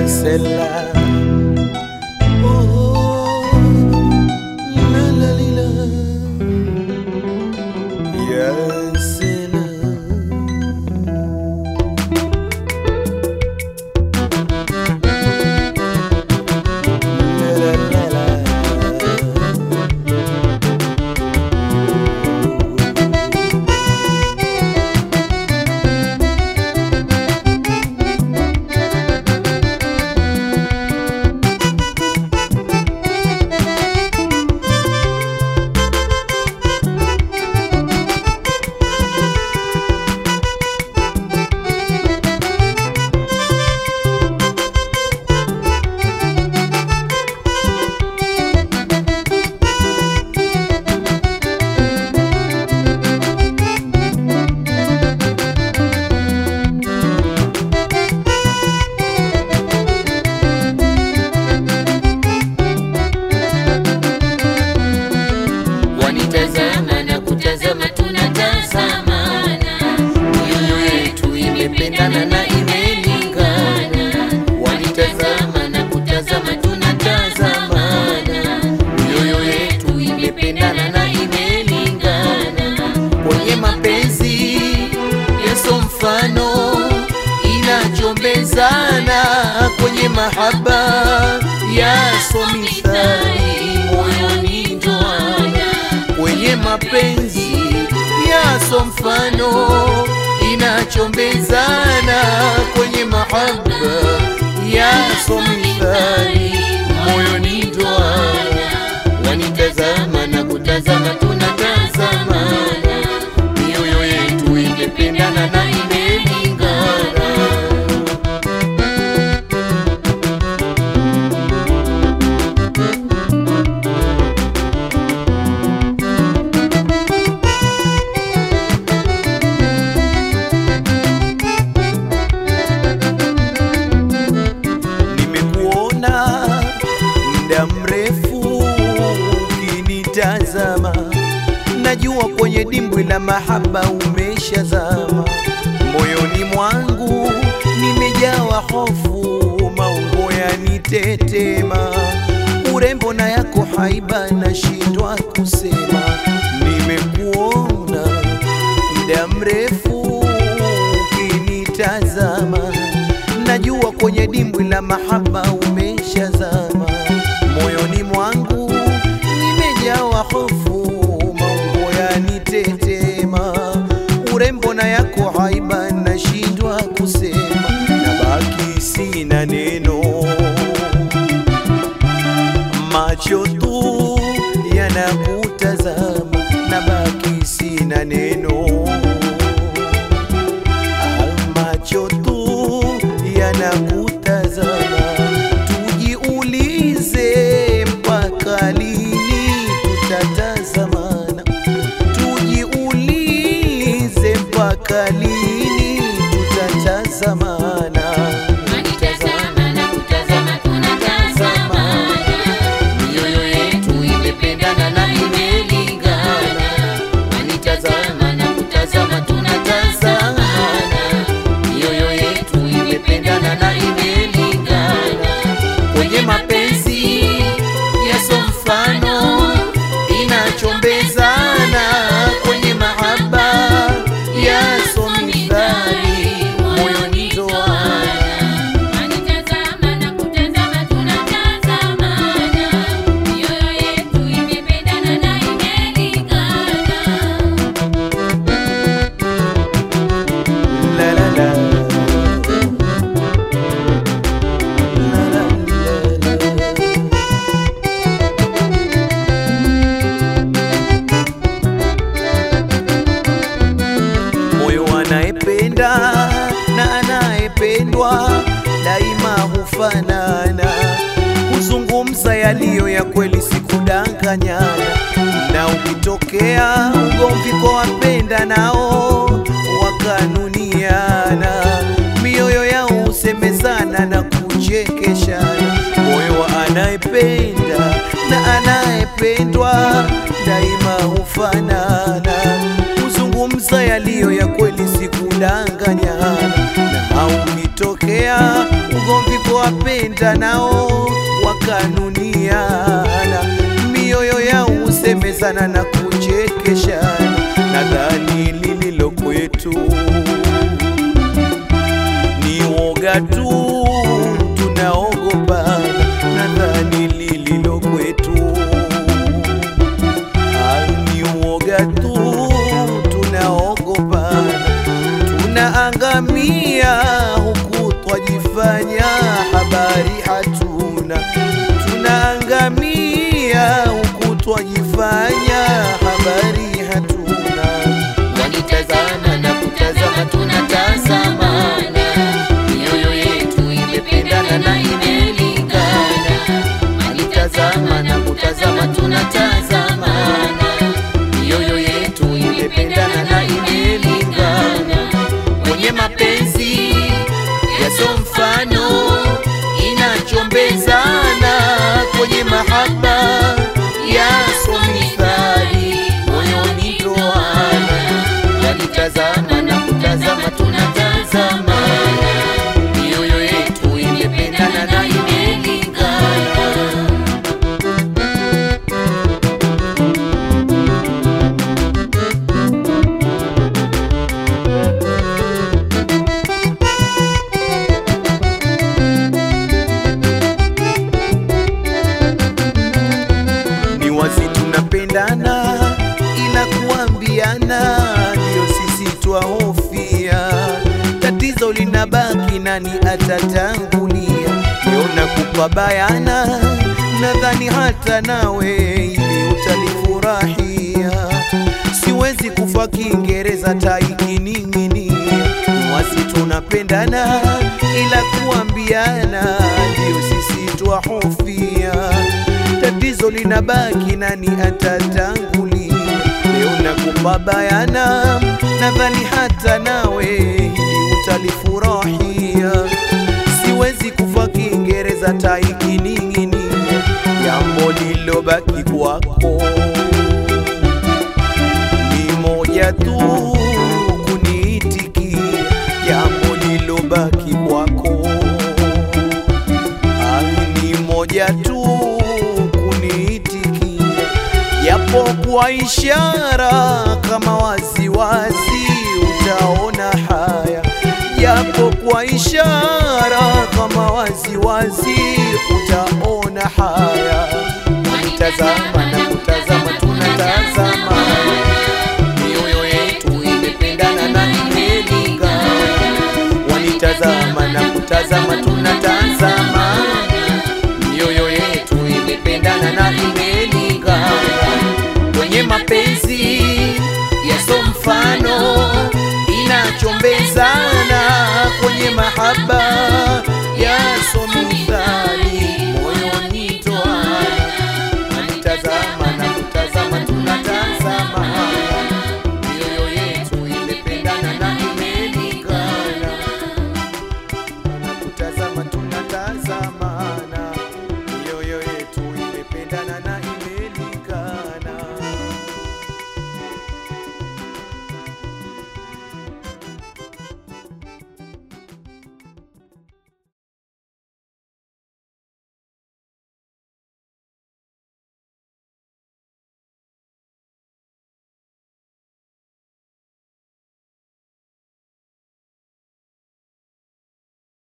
salam. Oh, la la li la. Ya salam. La la la la. wanitazama na kutazama tunatazamana mioyo yetu imependana na imelingana wanitazama na kutazama tunatazamana mioyo yetu imependana na imelingana kwenye mapenzi yeso mfano inachombezana kwenye mahaba yaso mithali moyoni ndoana kwenye mapenzi yaso mfano inachombezana kwenye mahaba yaso mithali moyoni ndoana wanitazama na kutazama tunatazamana mioyo yetu imependana na imelingana nimekuona muda mrefu ukinitazama, najua kwenye dimbwi la mahaba umeshazama. Moyoni mwangu nimejawa hofu, maungo yanitetema, urembo na yako haiba nashindwa kusema. Nimekuona muda mrefu ukinitazama, najua kwenye dimbwi la mahaba umeshazama. Moyoni mwangu nimejawa hofu, maungo yanitetema, urembo na yako haiba nashindwa kusema, nabaki sina neno macho tu yanakutazama, nabaki sina neno. Ah, Macho tu yanakutazama, tujiulize mpaka lini tutatazamana, tujiulize mpaka lini tutatazamana. Wanitazama na kutazama tunatazamana, mioyo yetu imependana na imelingana. Wanitazama na kutazama tunatazamana, mioyo yetu imependana na imelingana. Kwenye mapenzi yaso mfano inachombezana kwenye mahaba yaso mithali moyoni toana Wanitazama na kutazama tunatazamana, mioyo yetu imependana na imelingana. la la la La, la, la, la. moyo anayependa na anayependwa daima hufanana, huzungumza yaliyo ya kweli, sikudanganyana. Na ukitokea ugomvi kwa wapenda nao wakanuniana, mioyo yao husemezana na kuchekeshana. Moyo wa anayependa na anayependwa daima hufanana kuzungumza yaliyo ya kweli, sikudanganyana. Na ukitokea ugomvi kwa wapenda nao wakanuniana, mioyo yao husemezana na kuchekeshana, nadhani lililo kwetu ni woga tu, tunaogopana, nadhani lililo kwetu Ah, ni woga tu, tunaogopana, tunaangamia huku twajifanya habari hatuna, tunaangamia huku twajifanya habari hatuna. Wanitazama na kutazama, tunatazamana, mioyo yetu imependana na imelingana. Wanitazama na kutazama, tunatazamana, mioyo yetu imependana na imelingana. Kwenye mapenzi yaso mfano inachombezana, kwenye mahaba yaso mithali moyoni toana. Wanitazama na kutazama, tunatazamana, mioyo yetu imependana na imelingana. ni wazi tunapendana, ila kuambiana ndio sisi twahofia. Tatizo linabaki, nani atatangulia? Leo nakupa bayana, nadhani hata nawe ili utalifurahia. Siwezi kufa Kiingereza taikining'inia, ni wazi tunapendana, ila kuambiana ndio sisi twahofia tatizo linabaki, nani atatangulia? Leo nakupa bayana, nadhani hata nawe hili utalifurahia. Siwezi kufa Kiingereza taikining'inia, jambo lilobaki kwako ni moja tu, kuniitikia jambo lilobaki kwako ni moja tu kuniitikia, japo kwa ishara kama waziwazi utaona haya, japo kwa ishara kama waziwazi utaona haya. Wanitazama na kutazama, tunatazama, mioyo yetu imependana na imelingana. Wanitazama na kutazama, tunatazama, mioyo yetu imependana na imelingana. Kwenye mapenzi yaso mfano inachombezana, kwenye mahaba yaso mifano